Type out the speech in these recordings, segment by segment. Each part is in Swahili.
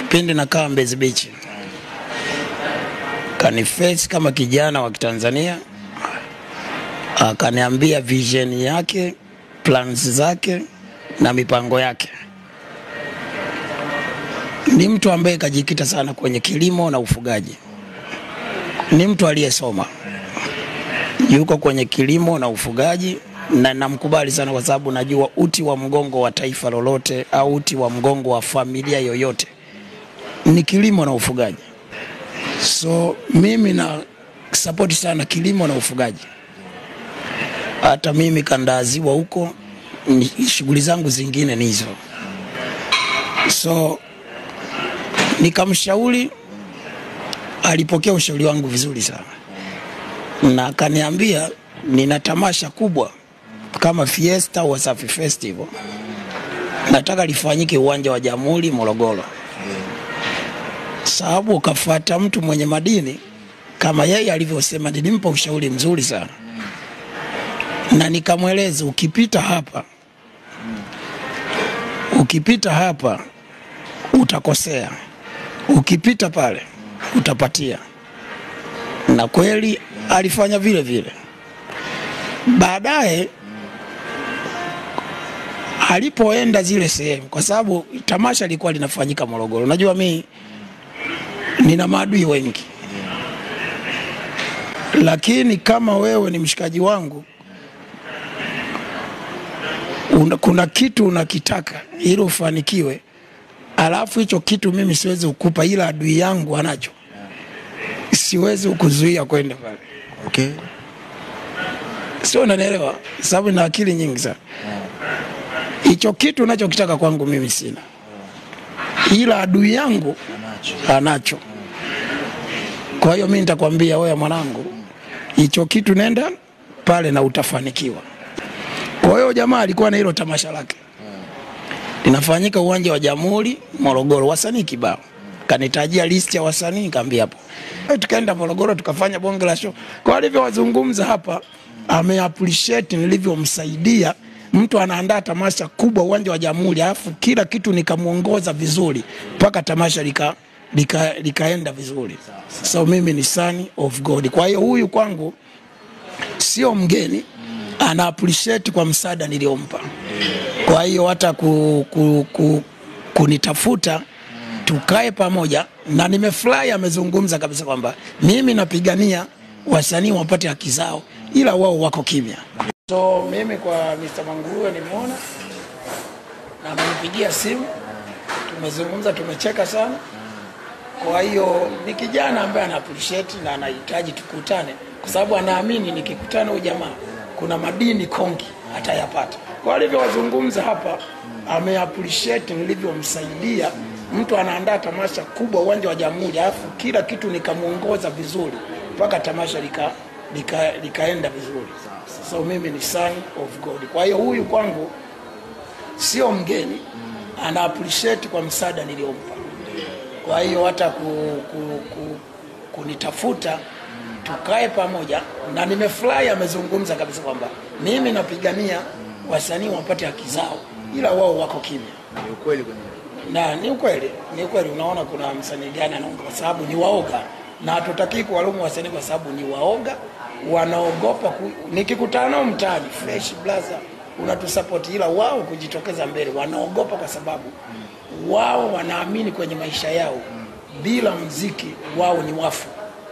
pindi nakaa Mbezi Beach, kaniface kama kijana wa Kitanzania, akaniambia vision yake, plans zake na mipango yake. Ni mtu ambaye kajikita sana kwenye kilimo na ufugaji, ni mtu aliyesoma, yuko kwenye kilimo na ufugaji na namkubali sana kwa sababu najua uti wa mgongo wa taifa lolote au uti wa mgongo wa familia yoyote ni kilimo na ufugaji. So mimi na support sana kilimo na ufugaji. Hata mimi kanda ya ziwa huko ni- shughuli zangu zingine ni hizo. So nikamshauri, alipokea ushauri wangu vizuri sana na akaniambia nina tamasha kubwa kama Fiesta Wasafi Festival, nataka lifanyike uwanja wa Jamhuri Morogoro, sababu ukafuata mtu mwenye madini kama yeye alivyosema. Nilimpa ushauri mzuri sana na nikamweleza, ukipita hapa, ukipita hapa utakosea, ukipita pale utapatia, na kweli alifanya vile vile. Baadaye alipoenda zile sehemu, kwa sababu tamasha lilikuwa linafanyika Morogoro. Najua mi nina maadui wengi, lakini kama wewe ni mshikaji wangu una, kuna kitu unakitaka ili ufanikiwe, alafu hicho kitu mimi siwezi kukupa, ila adui yangu anacho, siwezi kukuzuia kwenda pale Okay. sio, unanielewa? Sababu na akili nyingi sana. Hicho kitu unachokitaka kwangu mimi sina, ila adui yangu anacho. Kwa hiyo mimi nitakwambia wewe, mwanangu, hicho kitu nenda pale na utafanikiwa. Kwa hiyo jamaa alikuwa na hilo tamasha lake linafanyika uwanja wa Jamhuri Morogoro, wasanii kibao. Kanitajia list ya wasanii, nikamwambia hapo. Eh, Tukaenda Morogoro tukafanya bonge la show. Kwa alivyowazungumza hapa, ame appreciate nilivyomsaidia. Mtu anaandaa tamasha kubwa uwanja wa Jamhuri, alafu kila kitu nikamuongoza vizuri mpaka tamasha lika lika likaenda vizuri. So mimi ni son of God. Kwa hiyo huyu kwangu sio mgeni, ana appreciate kwa msaada niliompa. Kwa hiyo hata ku, ku, ku, kunitafuta tukae pamoja, na nimefurahi amezungumza kabisa kwamba mimi napigania wasanii wapate haki zao, ila wao wako kimya. So mimi kwa Mr. Manguruwe nimeona na amenipigia simu, tumezungumza, tumecheka sana. Kwa hiyo ni kijana ambaye ana appreciate na anahitaji tukutane, kwa sababu anaamini nikikutana huyu jamaa kuna madini kongi atayapata. Kwa alivyowazungumza hapa, ame appreciate nilivyomsaidia. Mtu anaandaa tamasha kubwa uwanja wa Jamhuri, alafu kila kitu nikamuongoza vizuri mpaka tamasha lika, lika, likaenda vizuri. So mimi ni son of God. Kwa hiyo huyu kwangu sio mgeni, ana appreciate kwa msaada niliompa. Kwa hiyo hata ku, ku, ku, kunitafuta tukae pamoja, na nimefurahi amezungumza kabisa kwamba mimi napigania wasanii wapate haki zao, ila wao wako kimya. Ni ukweli kwenye Na ni ukweli, ni ukweli. Unaona kuna msanii gani anaonga kwa sababu ni waoga, na hatutakii kuwalaumu wasanii kwa sababu ni waoga, wanaogopa ku... nikikutana nao mtaani fresh blaza unatusapoti, ila wao kujitokeza mbele wanaogopa, kwa sababu wao wanaamini kwenye maisha yao bila mziki wao ni wafu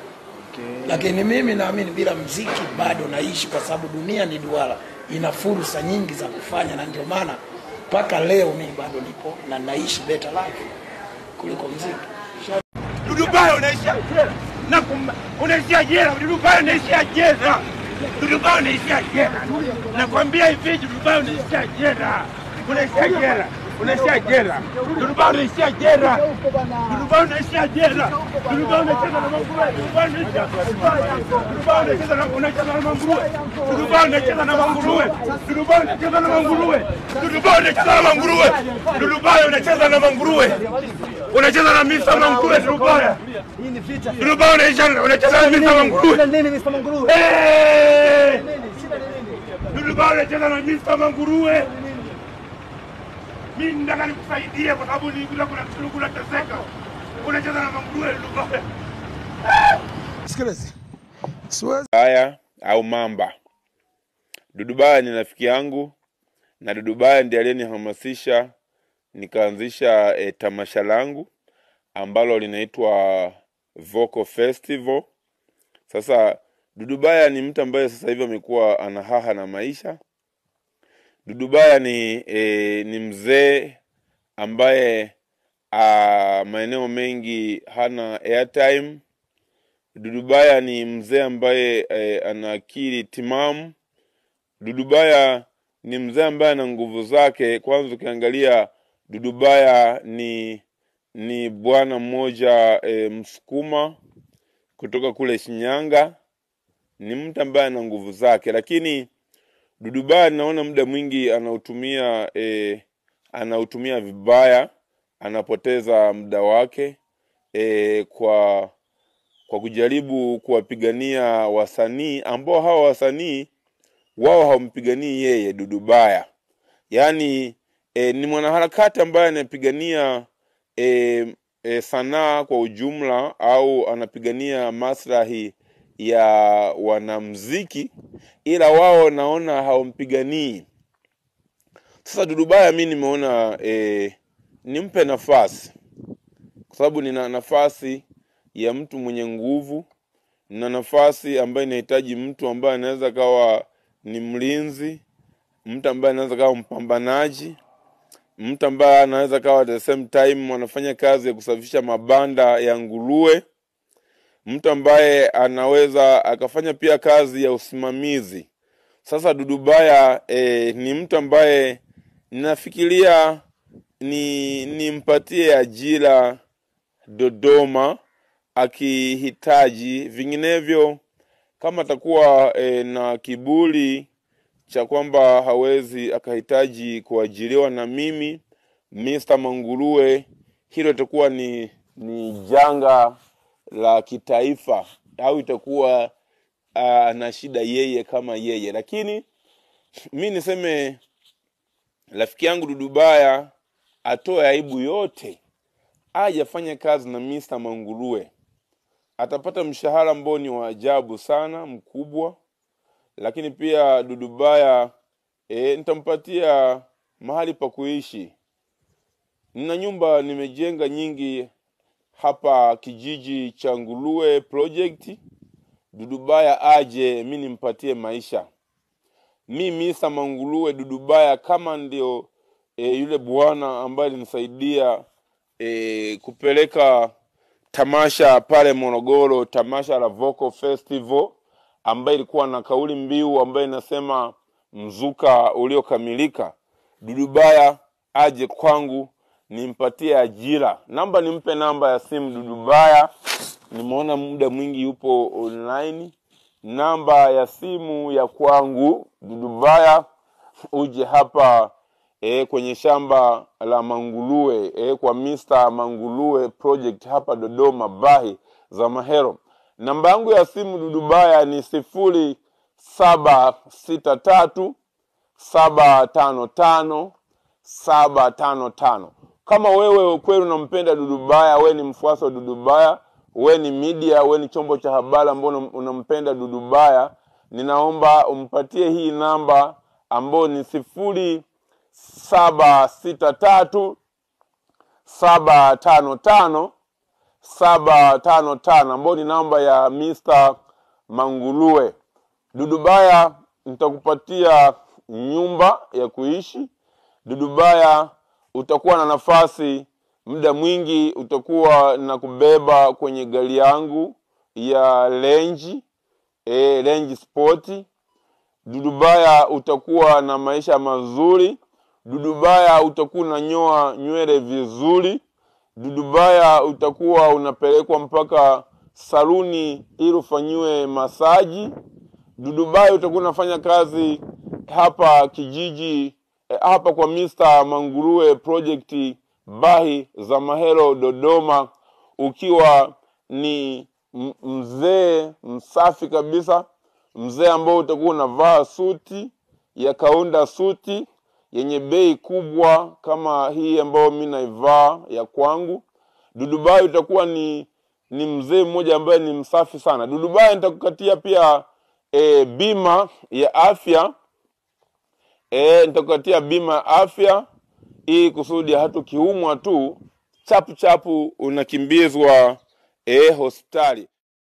lakini mimi naamini bila mziki bado naishi, kwa sababu dunia ni duara, ina fursa nyingi za kufanya, na ndio maana mpaka leo mimi bado nipo na naishi better life kuliko mziki. Dudubayo unaishia jela. Na kum- unaishia jela, Dudubayo unaishia jela. Dudubayo unaishia jela. Nakwambia hivi Dudubayo unaishia jela. Unaishia jela. Unaishia jela. Dudubayo unaishia jela. Dudubayo unaishia jela. Dudubayo unacheza na manguruwe. Dudubayo unaishia. Dudubayo unacheza na unacheza na manguruwe. Dudubayo unacheza na manguruwe. Dudubayo unacheza na manguruwe. Dudubayo unacheza na manguruwe. Dudubayo unacheza na manguruwe. Unacheza na Mr. Manguruwe Dudubayo. Dudubayo unacheza unacheza na Mr. Manguruwe. Eh! Dudubayo unacheza na Mr. Manguruwe. Mimi nataka nikusaidie kwa sababu nilikuwa kuna kitu kuna teseka. unacheza na manguruwe Dudubayo. Sikiliza, siwezi Baya au Mamba. Dudubaya ni rafiki yangu na Dudubaya ndiye aliyenihamasisha nikaanzisha e, tamasha langu ambalo linaitwa Vocal Festival. Sasa Dudubaya ni mtu ambaye sasa hivi amekuwa ana haha na maisha. Dudubaya ni e, ni mzee ambaye a, maeneo mengi hana airtime Dudubaya ni mzee ambaye eh, ana akili timamu. Dudubaya ni mzee ambaye ana nguvu zake. Kwanza ukiangalia Dudubaya ni ni bwana mmoja eh, Msukuma kutoka kule Shinyanga, ni mtu ambaye ana nguvu zake, lakini Dudubaya naona muda mwingi anautumia eh, anautumia vibaya, anapoteza muda wake eh, kwa kwa kujaribu kuwapigania wasanii ambao hawa wasanii wao hawampiganii yeye Dudubaya. Yaani e, ni mwanaharakati ambaye anapigania e, e, sanaa kwa ujumla au anapigania maslahi ya wanamziki, ila wao naona hawampiganii. Sasa Dudubaya mi nimeona e, nimpe nafasi kwa sababu nina nafasi ya mtu mwenye nguvu na nafasi ambayo inahitaji mtu ambaye anaweza kawa ni mlinzi, mtu ambaye anaweza kawa mpambanaji, mtu ambaye anaweza kawa at the same time anafanya kazi ya kusafisha mabanda ya nguruwe, mtu ambaye anaweza akafanya pia kazi ya usimamizi. Sasa Dudubaya eh, ni mtu ambaye ninafikiria ni nimpatie ajira Dodoma akihitaji, vinginevyo kama atakuwa e, na kiburi cha kwamba hawezi akahitaji kuajiriwa na mimi Mr. Manguruwe, hilo itakuwa ni ni janga la kitaifa au itakuwa ana shida yeye kama yeye, lakini mi niseme rafiki yangu Dudubaya atoe aibu yote aje afanye kazi na Mr. Manguruwe, atapata mshahara ambao ni wa ajabu sana mkubwa, lakini pia Dudubaya e, nitampatia mahali pa kuishi. Nina nyumba nimejenga nyingi hapa kijiji cha Nguruwe project. Dudubaya aje mi nimpatie maisha. Mi Mr. Manguruwe Dudubaya kama ndio e, yule bwana ambaye alinisaidia e, kupeleka tamasha pale Morogoro, tamasha la Vocal Festival ambayo ilikuwa na kauli mbiu ambayo inasema mzuka uliokamilika. Dudubaya aje kwangu nimpatie ajira. Namba nimpe namba ya simu Dudubaya, nimeona muda mwingi yupo online. Namba ya simu ya kwangu Dudubaya, uje hapa e, kwenye shamba la Manguruwe e, kwa Mr. Manguruwe project hapa Dodoma Bahi za Mahero. Namba yangu ya simu Dudubaya ni sifuri saba sita tatu saba tano tano saba tano tano. Kama wewe kweli unampenda Dudubaya, we ni mfuasi wa Dudubaya, we ni media, we ni chombo cha habari ambao unam- unampenda Dudubaya, ninaomba umpatie hii namba ambayo ni sifuri saba sita tatu saba tano tano saba tano tano ambayo ni namba ya Mr. Manguruwe. Dudubaya, nitakupatia nyumba ya kuishi. Dudubaya, utakuwa na nafasi muda mwingi, utakuwa na kubeba kwenye gari yangu ya Range e, Range Sport. Dudubaya, utakuwa na maisha mazuri. Dudubaya, utakuwa unanyoa nywele vizuri. Dudubaya, utakuwa unapelekwa mpaka saluni ili ufanyiwe masaji. Dudubaya, utakuwa unafanya kazi hapa kijiji eh, hapa kwa Mr. Manguruwe project Bahi za Mahero Dodoma, ukiwa ni m- mzee msafi kabisa, mzee ambao utakuwa unavaa suti ya kaunda suti yenye bei kubwa kama hii ambayo mi naivaa ya kwangu. Dudubayo utakuwa ni ni mzee mmoja ambaye ni msafi sana. Dudubayo nitakukatia pia e, bima ya afya e, nitakukatia bima ya afya ili kusudi hata ukiumwa tu chapu chapu unakimbizwa e, hospitali.